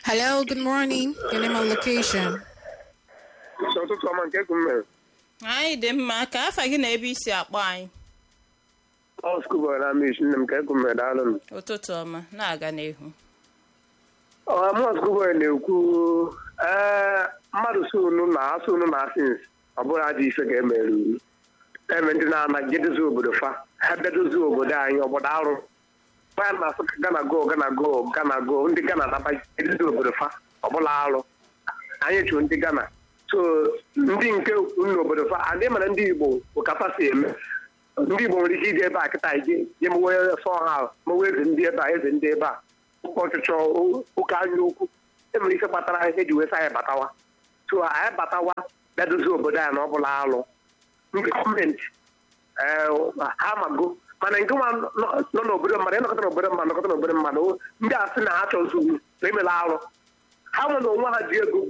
Hello, good morning. Your name and location. ụtụtụ ọma nke egwu mere anyị dị mma ka afa gị na ebe isi akpọ anyị ọ skubo na mish nne m ka egwu mere daalụ m ụtụtụ ọma na-aga n'ihu mụ skubo na-ekwu ee mmadụ so unu na asụ unu na asins ọ bụrụ ajọ ife ga-emere unu eme ndị na-anaghị edozi obodo fa ha bịadozi obodo anyị obodo arụ ya na-asụ ka gana go gana go gana go ndị gana naba edozi obodo fa ọbụla arụ anyị chụ ndị gana so ndị nke n'obodo fa adị mana ndị igbo ụkafa si eme ndị igbo nwere ike iji ebe a kịta ije je mewe sọ ha mewe eze ndị ebe a eze ndị ebe a ụka ọchịchọ ụka anya okwu enwere ike kpatara ihe eji wee sị anyị batawa so anyị batawa bịa dozie obodo anyị na ọ bụla alụ ndị gọọmenti ha mago mana nke nwa nọ n'obodo mmadụ ịnọkọta n'obodo mmadụ nọkọta n'obodo mmadụ ndị a sị na ha chọzugwu na emela alụ ha nwere onwe ha ji ego